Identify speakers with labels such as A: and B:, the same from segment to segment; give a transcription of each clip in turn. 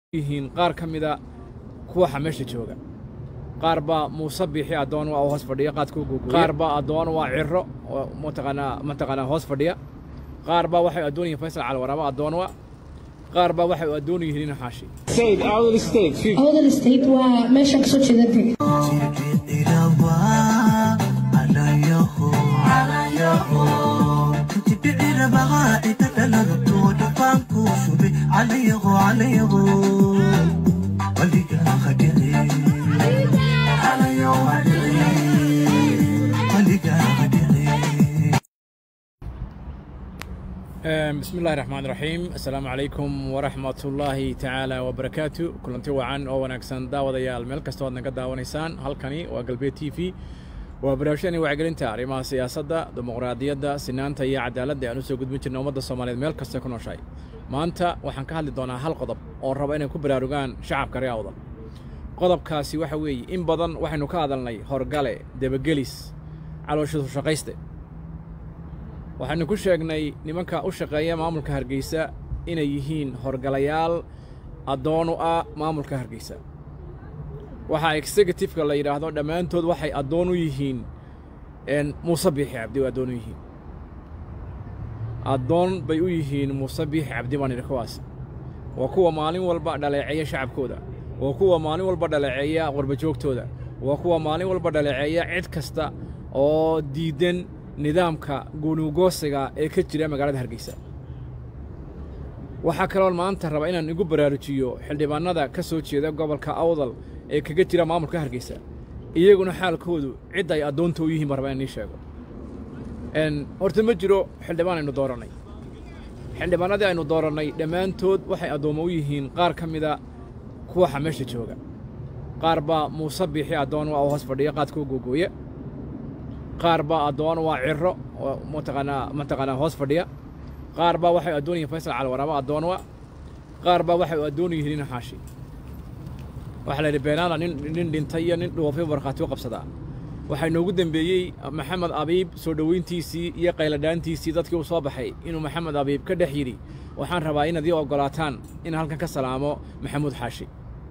A: yihiin qaar ka mida kuwaxa meesha jooga qaar baa muuse biixi addoon waa oo hoos fadhiya qaadkuu guguya qaar baa addoon waa ciro oo mataqaanaa mataqaanaa hoos fadhiya qaar baa waxay addoon yihiin faysal calwaraaba addoon waa qaar baa waxay addoon yihiin ina xaashi
B: state awdal state fiif
C: awdal state waa meeshaan kasoo jeedantay
A: bismi illahi raxmaan raxiim assalaamu calaykum waraxmat ullaahi tacaala wabarakaatu kulanti wacan oo wanaagsan daawadayaal meel kastoo aad naga daawanaysaan halkani waa galbeed t v waa barnaamijyadani wacyigelinta arrimaha siyaasadda dimuqraadiyadda sinaanta iyo cadaaladda aan u soo gudbin jirna ummadda soomaaliyeed meel kasta ku nooshahay maanta waxaan ka hadli doonaa hal qodob oo raba inay ku baraarugaan shacabka reer awdal qodobkaasi waxa weeye in badan waxaynu ka hadalnay horgale debagelis calooshidu shaqayste waxaynu ku sheegnay nimanka u shaqeeya maamulka hargeysa inay yihiin horgalayaal addoon u ah maamulka hargeysa waxaa executifeka la yidhaahdo dhammaantood waxay addoon u yihiin muuse biixi cabdi addoon u yihiin addoon bay u yihiin muuse biixi cabdi baan idhi kuwaas waa kuwa maalin walba dhaleeceeya shacabkooda waa kuwa maalin walba dhaleeceeya qurbajoogtooda waa kuwa maalin walba dhaleeceeya cid kasta oo diiddan nidaamka guunuugoosiga ee ka jira magaalada hargeysa waxaa kaloon maanta raba inaan igu baraarujiyo xildhibaannada ka soo jeeda gobolka awdal ee kaga jira maamulka hargeysa iyaguna xaalkoodu cid ay addoonta u yihiin baan raba inaan ii sheego horta ma jiro xildhibaan aynu doorannay xildhibaannadii aynu doorannay dhammaantood waxay addoommo u yihiin qaar ka mida kuwaxa meesha jooga qaar baa muuse biixi addoon waa oo hoos fadhiya qaadkuu googooya qaar baa addoon waa ciro oo mataqaanaa mataqaanaa hoos fadhiya qaar baa waxay addoon yihiin faysal calwaraaba addoon waa qaar baa waxay addoon yihiin ina xaashi waxaa la yidhi beenaala nin nin dhintay iyo nin dhuufay markhaati u qabsadaa waxaa inoogu dembeeyey maxamed abiib soo dhoweyntiisii iyo qayladhaantiisii dadkii uu soo baxay inuu maxamed abiib ka dhex yidhi waxaan rabaa inaad ii oggolaataan in halkan ka salaamo maxamuud xaashi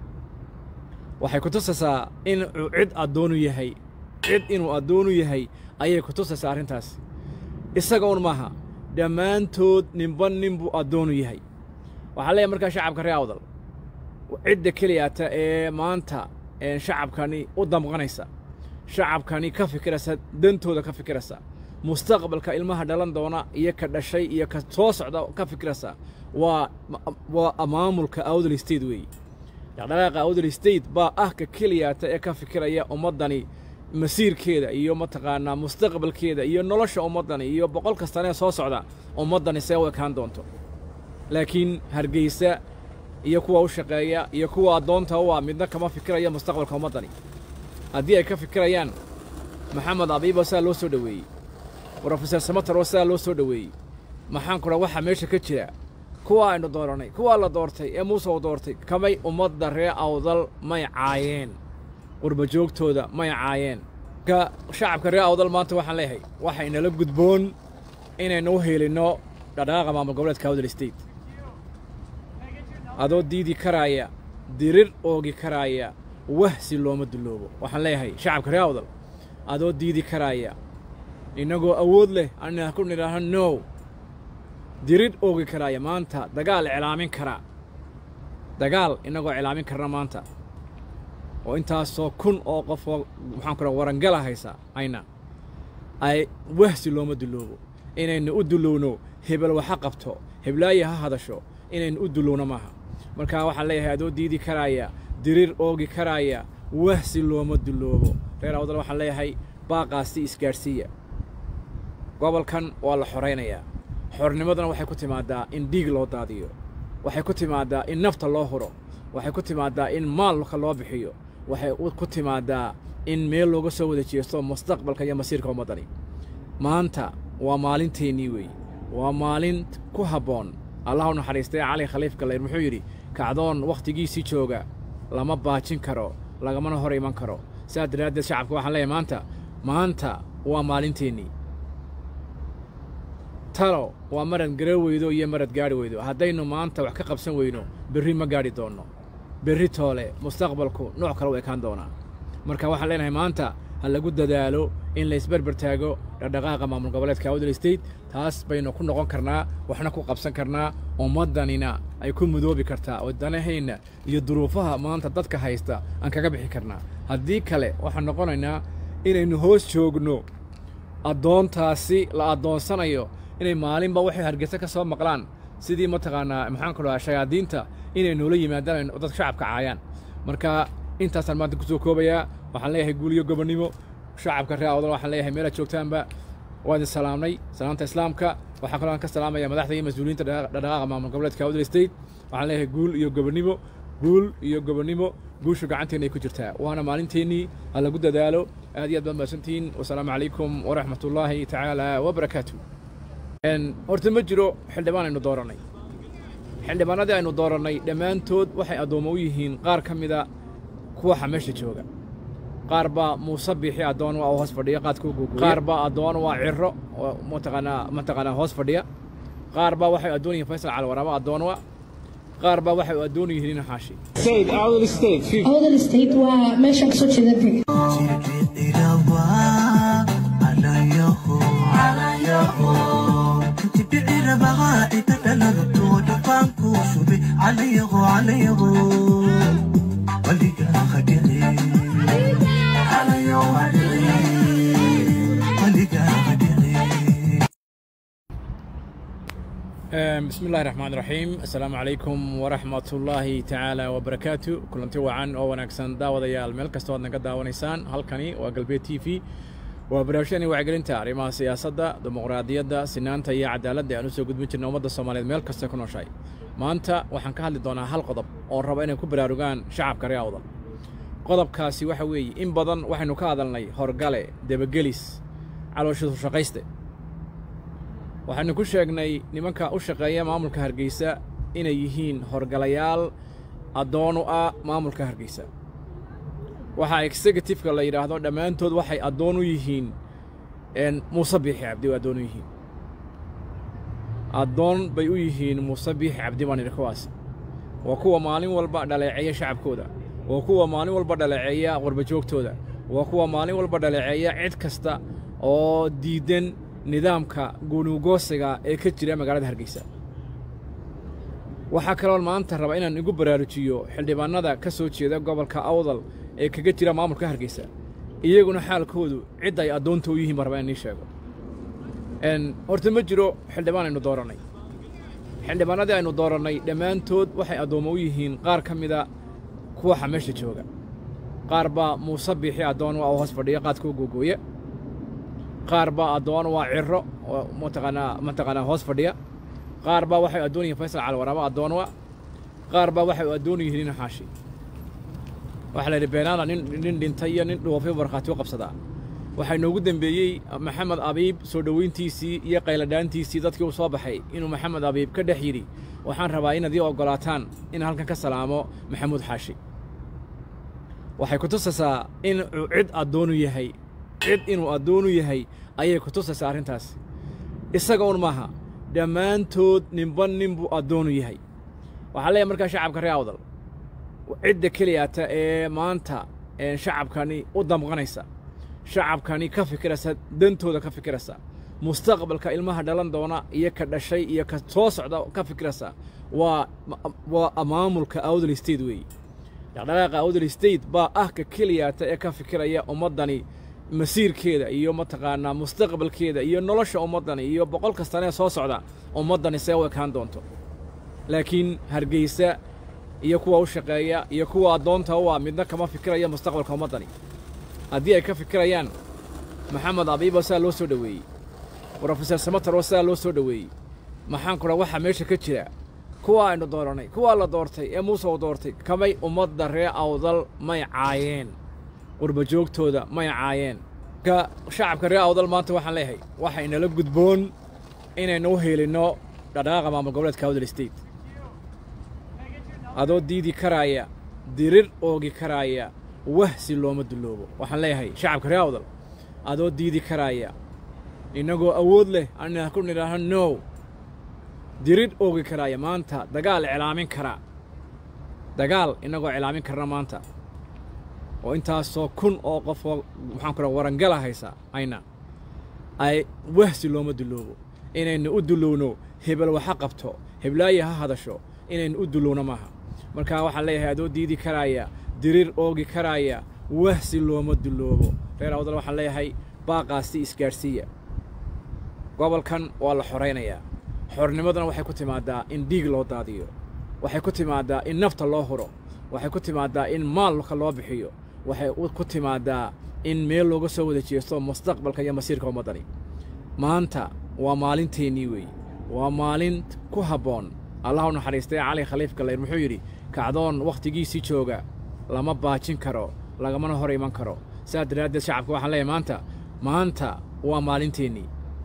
A: waxay ku tusaysaa in cid addoonu yahay cid inuu addoonu yahay ayay ku tusaysaa arrintaas isaga un maaha dhammaantood ninba nin buu addoonu yahay waxaa leeyahay markaa shacabka reer awdal cidda keliyaata ee maanta shacabkani u damqanaysa shacabkani ka fikiraysa dantooda ka fikiraysa mustaqbalka ilmaha dhalan doona iyo ka dhashay iyo ka soo socda ka fikiraysa waa waa maamulka awdal state weeye dhaqdhaqaaqa awdal state baa ah ka keliyaata ee ka fikiraya ummaddani masiirkeeda iyo mataqaanaa mustaqbalkeeda iyo nolosha ummaddani iyo boqol kastanee soo socda ummaddani see u ekaan doonto laakiin hargeysa iyo kuwa u shaqeeya iyo kuwa addoonta u ah midna kama fikiraya mustaqbalka ummaddani haddii ay ka fikirayaan maxamed abiibo sidaa loo soo dhoweeyey brofeser samataroo sidaa loo soo dhoweeyey maxaan kudha waxaa meesha ka jira kuwa aynu doorannay kuwaa la doortay ee muuse u doortay kamay ummadda ree awdal may caayeen qurbajoogtooda may caayeen ka shacabka reer awdal maanta waxaan leeyahay waxaynala gudboon inaynu u heelinno dhaqdhaqaaqa maamul goboleedka awdal state adoo diidi karaaya dirir oogi karaaya wahsi looma dulloobo waxaan leeyahay shacabka reer awdal adoo diidi karaaya innagoo awood leh aan ku nidhaaho no dirir oogi karaaya maanta dagaal iclaamin karaa dagaal innagoo iclaamin karna maanta oo intaasoo kun oo qofoo maxaan ku warangala haysa ayna ay wahsi looma dulloobo inaynu u dullowno hebel waxa qabto heblaaye ha hadasho inaynu u dullowno maaha markaa waxaan leeyahay adoo diidi karaaya dirir oogi karaaya wahsi looma dulloobo reer awdal waxaan leeyahay baaqaasi isgaadhsiiya gobolkan waa la xoraynayaa xornimaduna waxay ku timaaddaa in dhiig loo daadiyo waxay ku timaaddaa in nafta loo huro waxay ku timaaddaa in maalka loo bixiyo waxay ku timaaddaa in meel looga soo wada jeesto mustaqbalka iyo masiirka ummaddani maanta waa maalinteennii weeye waa maalin ku habboon allah u naxariistay cali khaliif gallayr muxuu yidhi kacdoon wakhtigiisii jooga lama baajin karo lagamana hor iman karo sidaas daraaddeed shacabka waxaan leeyahay maanta maanta waa maalinteennii talo waa marad gara weydo iyo marad gaadhi weydo haddaynu maanta wax ka qabsan weyno berri ma gaadhi doonno berri toole mustaqbalku nooc kale u ekaan doonaa marka waxaan leenahay maanta ha lagu dadaalo in laysberber taago dhaqdhaqaaqa maamul goboleedka awdal state taas baynu ku noqon karnaa waxna ku qabsan karnaa ummaddanina ay ku mudoobi kartaa oo danahayna iyo duruufaha maanta dadka haysta aan kaga bixi karnaa haddii kale waxaan noqonaynaa inaynu hoos joogno addoontaasi la addoonsanayo inay maalinba waxay hargeysa ka soo maqlaan sidii mataqaanaa maxaan ku dhahaa shayaadiinta inay noola yimaadaan dadka shacabka caayaan marka intaasaan maanta ku soo koobayaa waxaan leeyahay guuliyo gobonnimo shacabka reer awdal waxaan leeyahay meelaad joogtaanba waa idin salaamnay salaamta islaamka waxaa kaloo aan ka salaamaya madaxda iyo mas-uuliyiinta dhaqdhaqaaqa maamul goboleedka awdal state waxaan leeyahay guul iyo gobonnimo guul iyo gobonnimo guushu gacanteena ay ku jirtaa waana maalinteennii ha lagu dadaalo aad iyo aad baad mahadsantihiin wasalaamu calaykum waraxmat ullaahi tacaala wabarakaatu horta ma jiro xildhibaan aynu doorannay xildhibaanadii aynu doorannay dhammaantood waxay addoommo u yihiin qaar ka mida kuwaxa meesha jooga qaar baa muuse biixi addoon waa hoos fadhiya qaadkuu guuguuya qaar baa addoon waa ciro oo mataqaanaa mataqaanaa hoos fadhiya qaar baa waxay addoon yihiin faysal calwaraaba addoon waa qaar baa waxay addoon yihiin nin xaashi
B: State, Awdal State, 50.
C: awdal state waa meeshaan kasoo jeeda dee
A: بسم الله الرحمن الرحيم السلام عليكم ورحمة الله تعالى وبركاته كلنتي وعن أو ونكسن داوديال meel kasta waad naga daawanaysaan halkani waa galbeed t v waa barnaamijyadani wacyigelinta arrimaha siyaasadda dimuqraadiyadda sinaanta iyo cadaaladda aan u soo gudbin jirna ummadda soomaaliyeed meel kasta ku nooshahay maanta waxaan ka hadli doonaa hal qodob oo raba inay ku baraarugaan shacabka reer awdal qodobkaasi waxa weeye in badan waxaynu ka hadalnay horgale debagelis calooshisu shaqayste waxaynu ku sheegnay nimanka u shaqeeya maamulka hargeysa inay yihiin horgalayaal addoon u ah maamulka hargeysa waxaa executifeka la yidhaahdo dhammaantood waxay addoon u yihiin muuse biixi cabdi way addoon u yihiin addoon bay u yihiin muuse biixi cabdi baan idhi kuwaas waa kuwa maalin walba dhaleeceeya shacabkooda waa kuwa maalin walba dhaleeceeya qurbajoogtooda waa kuwa maalin walba dhaleeceeya cid kasta oo diiddan nidaamka guunuugoosiga ee ka jira magaalada hargeysa waxaa kaloo maanta raba inaan igu baraarujiyo xildhibaannada ka soo jeeda gobolka awdal ee kaga jira maamulka hargeysa iyaguna xaalkoodu cid ay addoonta u yihiin baan rabaa inaan ii sheego horta ma jiro xildhibaan aynu doorannay xildhibaanadii aynu doorannay dhammaantood waxay addoommo u yihiin qaar ka mida kuwaxa meesha jooga qaar baa muuse biixi addoon waa hoos fadhiya qaadkuu guuguuya qaar baa addoon waa ciro oo mataqaanaa mataqaanaa hoos fadhiya qaar baa waxay addoon yihiin faysal calwaraaba addoon waa qaar baa waxay addoon yihiin nin xaashi waxaa la yidhi beenaala nin nin dhintay iyo nin dhuufay markhaati u qabsadaa waxaa inoogu dembeeyey maxamed abiib soo dhoweyntiisii iyo qayladhaantiisii dadkii uu soo baxay inuu maxamed abiib ka dhex yidhi waxaan rabaa inaad ii oggolaataan in halkan ka salaamo maxamuud xaashi waxay ku tusaysaa inuu cid addoonu yahay cid inuu addoonu yahay ayay ku tusaysaa arrintaas isaga un maaha dhammaantood ninba nin buu addoonu yahay waxaa leeyahay markaa shacabka reer awdal cidda keliyata ee maanta shacabkani u damqanaysa shacabkani ka fikiraysa dantooda ka fikiraysa mustaqbalka ilmaha dhalan doona iyo ka dhashay iyo ka soo socda ka fikiraysa waa waa maamulka awdal state weeye dhaqdhaqaaqa awdal state baa ah ka keliyata ee ka fikiraya ummaddani masiirkeeda iyo mataqaanaa mustaqbalkeeda iyo nolosha ummaddani iyo boqol kastanee soo socda ummaddani see u ekaan doonto laakiin hargeysa iyo kuwa u shaqeeya iyo kuwa addoonta u ah midna kama fikiraya mustaqbalka ummaddani haddii ay ka fikirayaan maxamed abiibo sidaa loo soo dhoweeyey brofeser samataroo sidaa loo soo dhoweeyey maxaan kudha waxaa meesha ka jira kuwa aynu doorannay kuwaa la doortay ee muuse u doortay kamay ummadda ree awdal may caayeen qurbajoogtooda may caayeen ka shacabka reer awdal maanta waxaan leeyahay waxay nala gudboon inaynu u heelinno dhaqdhaqaaqa maamul goboleedka awdal state adoo diidi karaaya dirir oogi karaaya wahsi looma dulloobo waxaan leeyahay shacabka reer awdal adoo diidi karaaya innagoo awood leh aan ku nidhaaho no dirir oogi karaaya maanta dagaal iclaamin kara dagaal innagoo cilaamin karna maanta oo intaasoo kun oo qofoo maxaan ku warangala haysa ayna ay wahsi looma duloobo inaynu u dulowno hebel waxa qabto heblaayi ha hadasho inaynu u dulowno maaha markaa waxaan leeyahay adoo diidi karaaya diriir oogi karaaya wahsi looma duloobo reer awdal waxaan leeyahay baaqaasi isgaadhsiiya gobolkan waa la xoraynayaa xornimaduna waxay ku timaadaa in dhiig loo daadiyo waxay ku timaadaa in nafta loo huro waxay ku timaadaa in maalka loo bixiyo waxay ku timaadaa in meel looga soo wada jeesto mustaqbalka iyo masiirka ummaddani maanta waa maalinteennii weeye waa maalin ku habboon allah u naxariistay cali khaliif gallayr muxuu yidhi kacdoon wakhtigiisii jooga lama baajin karo lagamana hor iman karo sidaas daraaddeed shacabka waxaan leeyahay maanta maanta waa maalinteennii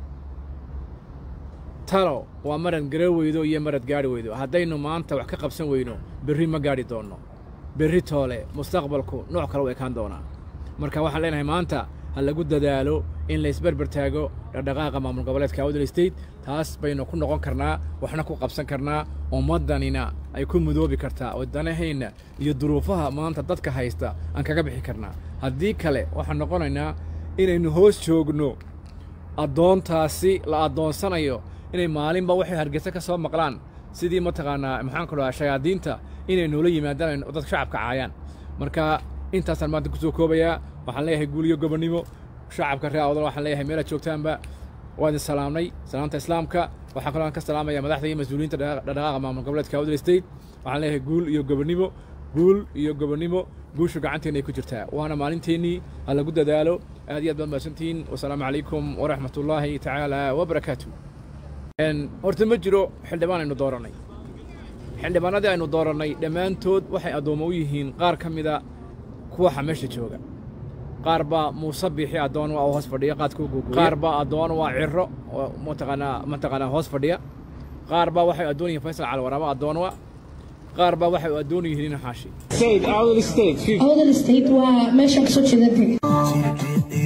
A: talo waa marad gara weydo iyo marad gaadhi weydo haddaynu maanta wax ka qabsan weyno berri ma gaadhi doonno berri toole mustaqbalku nooc kale u ekaan doonaa marka waxaan leenahay maanta ha lagu dadaalo in laysberber taago dhaqdhaqaaqa maamul goboleedka awdal state taas baynu ku noqon karnaa waxna ku qabsan karnaa ummaddanina ay ku mudoobi kartaa oo danahayna iyo duruufaha maanta dadka haysta aan kaga bixi karnaa haddii kale waxaan noqonaynaa inaynu hoos joogno addoontaasi la addoonsanayo inay maalinba waxay hargeysa ka soo maqlaan sidii mataqaanaa maxaan ku dhahaa shayaadiinta inay noola yimaadaan dadka shacabka caayaan marka intaasaan maanta ku soo koobayaa waxaan leeyahay guul iyo gobonnimo shacabka reer awdal waxaan leeyahay meelaad joogtaanba waa idin salaamnay salaamta islaamka waxaan kaloo ka salaamaya madaxda iyo mas-uuliyiinta dhaqdhaqaaqa maamul goboleedka awdal state waxaan leeyahay guul iyo gobonnimo guul iyo gobonnimo guushu gacanteena ay ku jirtaa waana maalinteennii ha lagu dadaalo aad iyo aad baad mahadsantihiin wasalaamu calaykum waraxmat ullaahi tacaala wabarakaatu horta ma jiro xildhibaan aynu doorannay xildhibaanadii aynu doorannay dhammaantood waxay addoommo u yihiin qaar ka mida kuwaxa meesha jooga qaar baa muuse biixi addoon waa hoos fadhiya qaadkuu guuguuya qaar baa addoon waa ciro oo mataqaanaa mataqaanaa hoos fadhiya qaar baa waxay addoon yihiin faysal calwaraaba addoon wa qaar baa waxay addoon yihiin nin xaashi
B: State, Awdal State, 50.
C: awdal state waa meeshaan kasoo jeeda bri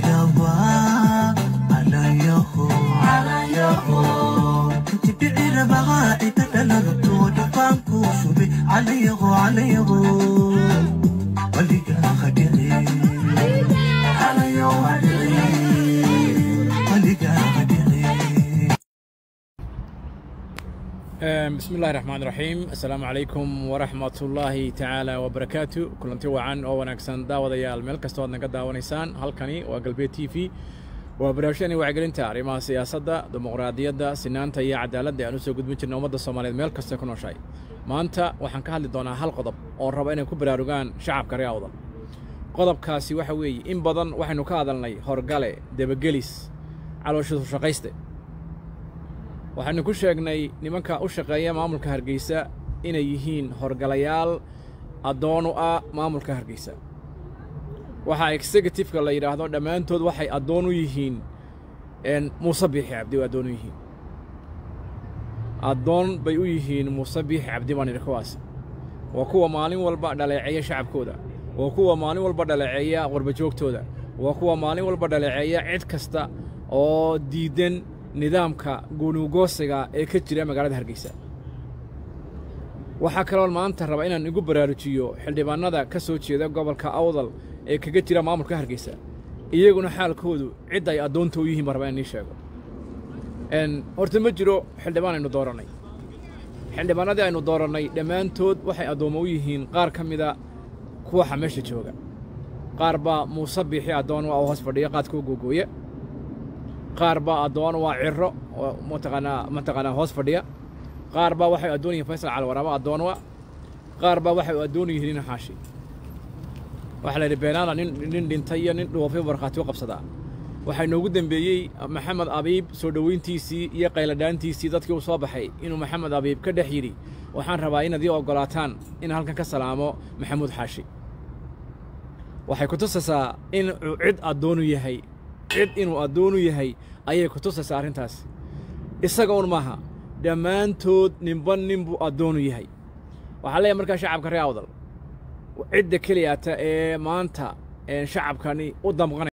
A: بسم الله الرحمن الرحيم السلام عليكم ورحمة الله تعالى وبركاته كلنتي وعن أو ونكسن داوديال meel kastoo aad naga daawanaysaan halkani waa galbeed t v waa barnaamijyani wacyigelinta arrimaha siyaasadda dimuqraadiyadda sinaanta iyo cadaaladda aan u soo gudbin jirna ummadda soomaaliyeed meel kasta ku nooshahay maanta waxaan ka hadli doonaa hal qodob oo raba inay ku baraarugaan shacabka reer awdal qodobkaasi waxa weeye in badan waxaynu ka hadalnay horgale debagelis calooshisu shaqayste waxaynu ku sheegnay nimanka u shaqeeya maamulka hargeysa inay yihiin horgalayaal addoon u ah maamulka hargeysa waxaa executifeka la yidhaahdo dhammaantood waxay addoon u yihiin muuse biixi cabdi oo addoon u yihiin addoon bay u yihiin muuse biixi cabdi baan idhi kuwaas waa kuwa maalin walba dhaleeceeya shacabkooda waa kuwa maalin walba dhaleeceeya qurbajoogtooda waa kuwa maalin walba dhaleeceeya cid kasta oo diiddan nidaamka guunuugoosiga ee ka jira magaalada hargeysa waxaa kaloo maanta raba inaan igu baraarujiyo xildhibaannada ka soo jeeda gobolka awdal ee kaga jira maamulka hargeysa iyaguna xaalkoodu cid ay addoonta u yihiin baan rabaa inaan ii sheego horta ma jiro xildhibaan aynu doorannay xildhibaanadii aynu doorannay dhammaantood waxay addoommo u yihiin qaar ka mida kuwaxa meesha jooga qaar baa muuse biixi addoon waa hoos fadhiya qaadkuu guuguuya qaar baa addoon waa ciro oo mataqaanaa mataqaanaa hoos fadhiya qaar baa waxay addoon yihiin faysal calwaraaba addoon wa qaar baa waxay addoon yihiin nin xaashi waxaa la yidhi beenaala nin nin dhintay iyo nin dhuufay markhaati u qabsadaa waxaa inoogu dembeeyey maxamed abiib soo dhoweyntiisii iyo qayladhaantiisii dadkii uu soo baxay inuu maxamed abiib ka dhex yidhi waxaan rabaa inaad ii oggolaataan in halkan ka salaamo maxamuud xaashi waxay ku tusaysaa in uu cid addoonu yahay cid inuu addoonu yahay ayay ku tusaysaa arrintaas isaga un maaha dhammaantood ninba nin buu addoonu yahay waxaa leeyahay markaa shacabka reer awdal cidda keliyaata ee maanta shacabkani u damqanay